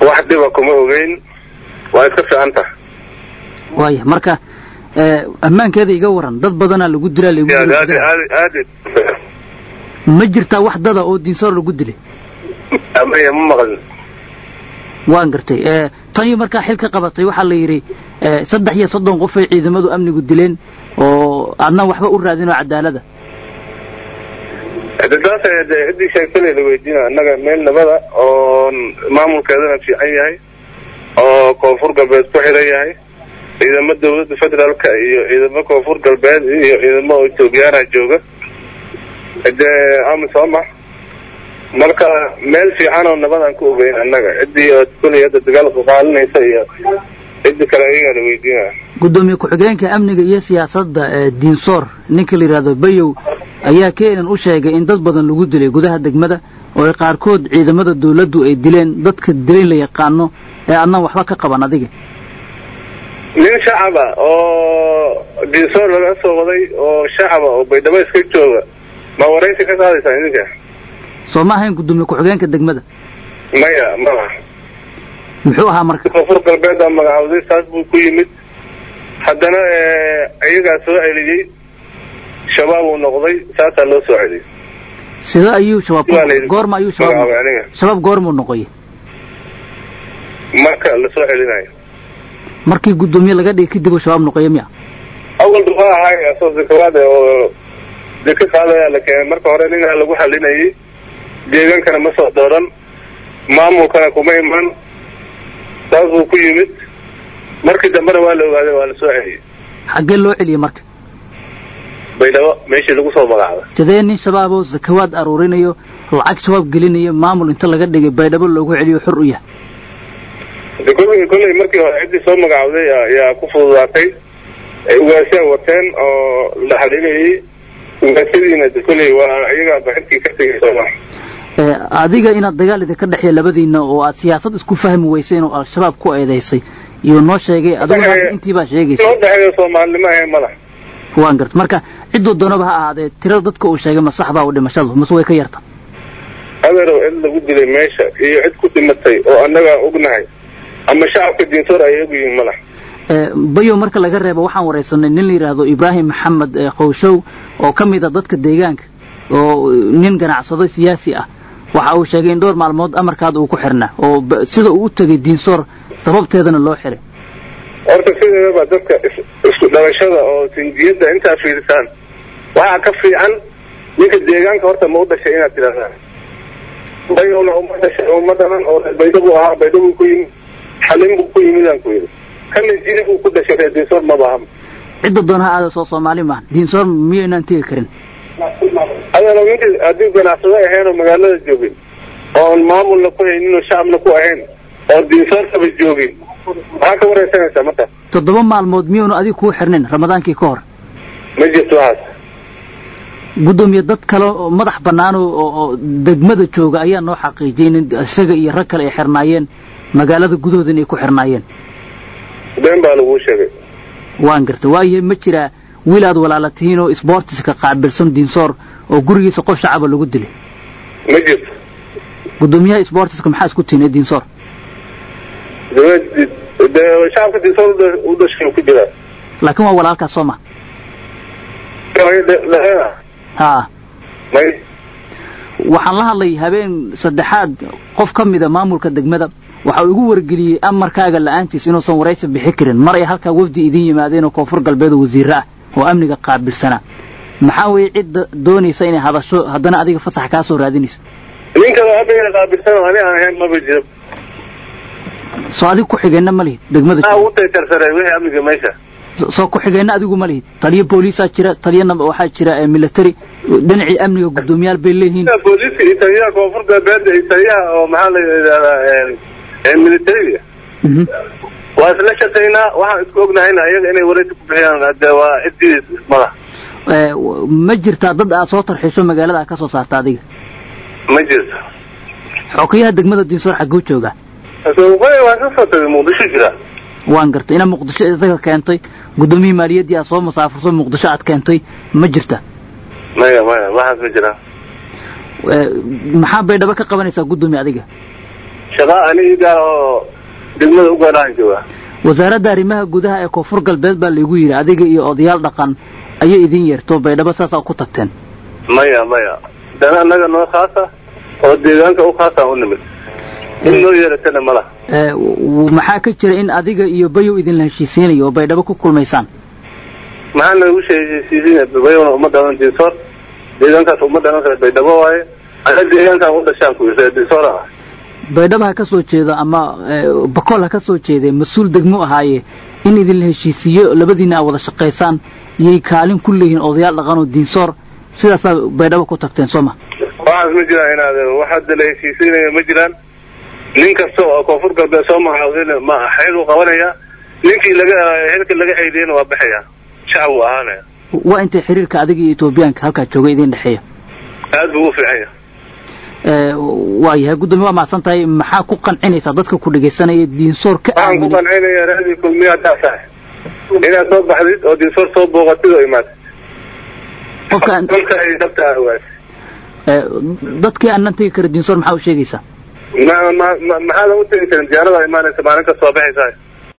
wax dhiba kuma ogeyn waa iska fiican tahay waaya marka ammaankeeda iga waran dad badanaa lagu dilaa lagu aad dilay aad gudaha. aad aad ma jirtaa wax dada oo diinsoor lagu dilay amaya ma maqlin waan gartay ee tan iyo markaa xil ka qabatay waxaa la yidhi ee, saddex iyo soddon qof ay ciidamadu amnigu dileen oo aadna waxba u raadin oo cadaalada de taas ee de ciddii sheegtay la weydiina annaga meel nabada oo maamulkeedana fiican yahay oo koonfur galbeed ku xiran yahay ciidamo dawladda federaalka iyo ciidamo koonfur galbeed iyo ciidamo oo etoobiyaana jooga dee amisooma marka meel fiican oo nabad aan ku ogeyn annaga ciddii oo kuley hadda dagaalka qaalinaysa iyo ciddi kale ayagaa la weydiinaya gudoomiye ku-xigeenka amniga iyo siyaasadda ee diinsoor ninka la yidhaahdo bayow ayaa keenan u sheegay in dad badan lagu dilay gudaha degmada oo ay qaarkood ciidamada dawladdu ay dileen dadka dilayn la yaqaano ee adnan waxba ka qaban adiga nin shacaba oo diinsoor laga soo waday oo shacaba oo baydhabo iska jooga ma waraysi ka qaadaysaan idinka soo ma ahayn gudoomiye ku-xigeenka degmada maya malaha muxuu ahaa marka koonfur galbeed aa magacawday saas buu ku yimid haddana iyagaa soo celiyey shabaab uu noqday saasaa loo soo celiyey sida ayuu shabaab Waa la yidhi. goorma ayuu shabaab Magacaabay noqday? aniga. shabaab goormuu noqoy marka lasoo celinayo markii gudoomiye laga dhigay kadib uu shabaab noqoya miya awal dufa ahay asoo zakawaad oo deka qaadaya la keenay marka hore ninaa lagu xalinayay deegaankana ma soo dooran maamulkana kuma iman saas buu ku yimid markii dambena waa la ogaaday waa la soo celiyey xaggee loo celiyey marka baydhabo meeshii lagu soo magacaabay sidee nin shabaab oo zakawaad aruurinayo lacag shabaab gelinayo maamul inta laga dhigay baydhabo loogu celiyo xur u yahay de kolley kolley markii hore ciddii soo magacawday aa- ayaa ku fududaatay ay ugaasyaa wateen oo la xalinayay ugaasadiina de kolley waa iyagaa baxirkii ka tegay sooma Ee, adiga inaad dagaal idinka dhexeeya labadiina oo aad siyaasad isku fahmi weyseen oo al-shabaab ku eedaysay iyo noo sheegay adigu hadda intii baa sheegaysa loo dhexeeyo soomaalinimo ahayn mala waan garta marka cidduu doonaba ha ahaadee tirada dadka uu sheegay ma sax baa u dhimashadu mase way ka yarta adeerow cid lagu dilay meesha iyo cid ku dhimatay oo annagaa ognahay ama shacabka diinsoor ay ogyihiin mala Ee, bayo marka laga reebo waxaan waraysanay nin la yidhaahdo ibraahim maxamed ee qowshow oo ka mid a dadka deegaanka oo eh, nin ganacsado siyaasi ah waxa uu sheegay in dhowr maalmood amarkaada uu ku xirnaa oo ba- sida uu u tegay diinsoor sababteedana loo xiray horta sideedaba dadka is- isku dhalashada oo sindiyadda intaa fiirisaan waxaa ka fiican ninka deegaanka horta ma u dhashay inaad tidhahdaan bayowna uma dhashay uma dhalan oo reer baydho buu ahaa baydho buu ku yimid xalin buu ku yimidaan ku yidhi kana jiri buu ku dhashay reer diinsoor ma baaham cidda doon ha aada soo soomaali maaha diinsoor miyaynaan tegi karin adeero ninka haddii ganacsado ahayn oo magaalada joogin oon maamulna ku haynin oo shacabna ku ahayn oo diinsoorkaba joogin maxaa ka waraysanaysaa marka toddoba maalmood miyuunu adiga kuu xirnin ramadaankii ka hor ma jirto waxaas gudoomiye dad kale oo madax bannaan oo oo- oo degmada jooga ayaa noo xaqiijiyey in isaga iyo rag kale ay xirnaayeen magaalada gudahooda inay ku xirnaayeen been baa laguu sheegay waan garta waayahay ma jiraa wiil aad walaala tihiin oo isboortiska qaabilsan diinsoor oo gurigiisa qof shacaba lagu dilay ma jirto gudoomiyaha isboortiska maxaa isku tihiin ee diinsoor dawlad- de- shacabka diinsoor u dha- u dhashay uu ku jiraa laakiin waa walaalkaas soo ma May- haa may waxaan la hadlay habeen saddexaad qof ka mida maamulka degmada waxa uu igu wargeliyey amarkaaga la'aantiis inuusan waraysi bixi karin mar ay halkaa wafdi idin yimaadeen oo koonfur galbeed oo wasiirro ah oo amniga qaabilsanaa maxaa weeye cidda doonaysa inay hadasho haddana adiga fasax kaa soo raadinayso ninkada amniga qaabilsan oo ani aan ahayn maba jiro soo adiga ku xigeenna ma lihid degmada maxaa ugu taytarsaray wixii amniga meesha So- soo ku xigeenna adigu ma lihid taliyo booliisaa jira taliyana waxaa jira eh, military dhinacii amniga guddoomiyaal bay leeyihiin booliiska iyo taliyaha koonfur galbeed iyo taliyaha oo maxaa la yidhahdaa militariga Mhm. waa isla shaqaynaa waxaan isku ognahayna iyaga inay waraysi ku bixiyaan de waa ciddii mada Eh, w- ma jirtaa dad aad soo tarxiisho magaalada aad ka soo saarta adiga ma jirto xokayaha degmada diinsoor xagguu joogaa Soomaalida waa ka soo tagay muqdisho jira waan gartay inaad muqdisho isaga keentay guddoomiyihii maaliyaddii aad soo musaafurso muqdisho aad keentay ma jirta maya maya waxaas ma jiraan Eh, maxaa baydhabo ka qabanaysaa guddoomiye adiga shaqa aniga oo degmada u gaarahan jooga wasaaradda arrimaha gudaha ee koonfur galbeed baa laygu yidhi adiga iyo odayaal dhaqan ayay idin yeerto baydhabo saasaa ku tagteen maya maya dana annaga noo khaasa oo deegaanka u khaasaan u nimid in noo yeeratana ma laha maxaa ka jira in adiga iyo bayow idinla heshiisiinayo oo baydhabo ku kulmaysaan maxaa nagu heshiisiinaya bayowna uma dhalan dinsoor deegaankaas uma dhalan kara baydhabo waaye ana deegaankaan u dhashaan ku yirta dinsoor ah baydhabo ha ka soo jeedo ama bakool ha ka soo jeedee mas-uul degmo ahaaye in idinla heshiisiiyo labadiina aa wada shaqaysaan iyay kaalin ku leeyihiin odayaal dhaqan oo diinsoor sidaasaa baydhabo ku tagteen soo ma waxaas ma jiraan inaad wax hadda la heshiisiinaya ma jiraan nin kasta oo koonfur galbeed soo magacaabdayna ma xeel uu qabanaya ninkii laga xilka laga ceydiyana waa baxaya shacab uu ahaanaya waa intay xiriirka adiga iyo etoobiyaanka halkaa jooga idin dhexeeya aad buu u fiican yahay waa yahay guddoomiye waa mahadsan tahay maxaa ku qancinaysaa dadka ku dhegaysanaya diinsoor ka waxaan ku qancinaya raadii kulmiya haddaa tahay inaad soo baxdid oo diinsoor soo booqatid oo imaatid qofka dalka ay dhabta awaad dadkii aanan tegi kara diinsoor maxaa u sheegaysaa ma ma maxaadan u tegi karin diyaarada imaanaysa maalin kasta waa baxaysaa